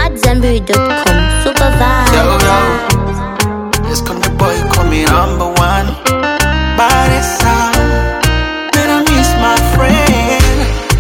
AmadZanbury.com. Super vibe. Yo, yo. Yes, come the boy, call me number one. Body sound. Man, I miss my friend.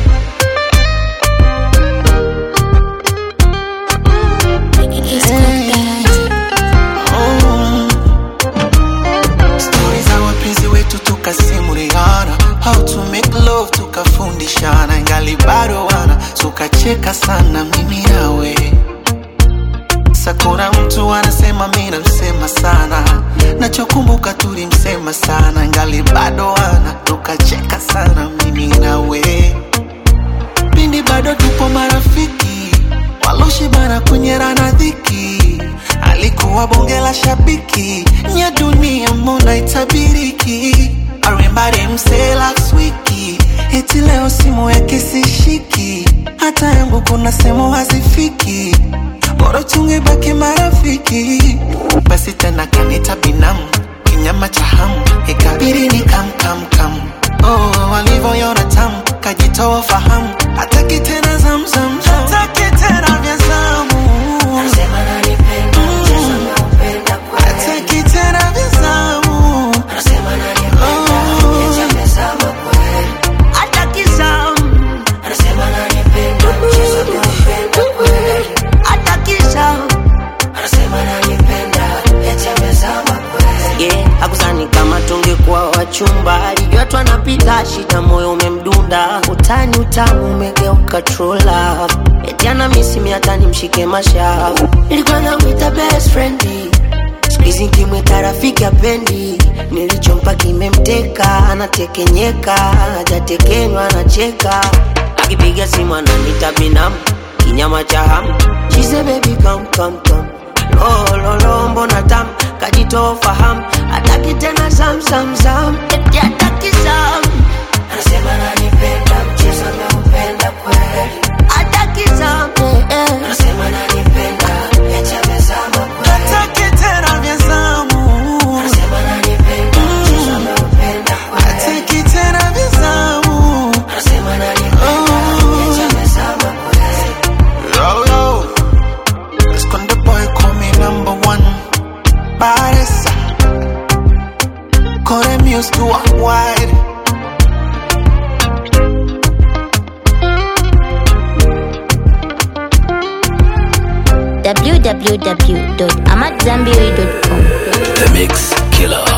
Oh. Stories za wapenzi wetu tukasimuliana how to make love tukafundishana ingali bado wana tukacheka sana mimi nawe sakuna mtu anasema mi namsema sana nachokumbuka tulimsema sana ngali bado wana tukacheka sana mimi nawe pindi bado tupo marafiki waloshibana kunyerana dhiki alikuwa bonge la shabiki nya dunia mbona itabiriki arembare mselax wiki eti leo simu yake sishiki hata yangu kuna sehemu hazifiki bora tungebaki marafiki basi tena kanita binamu kinyama cha hamu ikabiri ni kamkamkam oh, walivyoyona tamu kajitoa fahamu hataki tena zamzam hataki tena vya zamu hataki tena vya zamu hataki zamu hataki zamu yeah, akuzani kama tungekuwa wachumba alijua twanapita shida moyo umemdunda utani utamu umegeuka true love eti ana misimi hata nimshike mashavu ilikuwa namwita best friend skuizi nkimwita rafiki apendi nilichompa kimemteka anatekenyeka hajatekenywa anacheka akipiga simu ananita binamu kinyama cha hamu chize baby come come come lololo mbona tam kajitoa fahamu hataki tena zamzamzam eti hataki zam anasema nanipenda mchezo naupenda kweli hataki zam eh, eh. anasema nanipenda eti amezama kweli hataki tena vya zamu anasema nanipenda mchezo naupenda kweli hataki tena vya zamu anasema nanipenda eti amezama kweli Yo, yo. Let's con the boy call me number one. Baresa. Call the music to walk wide. www.amadzanbury.com. The Mix Killer.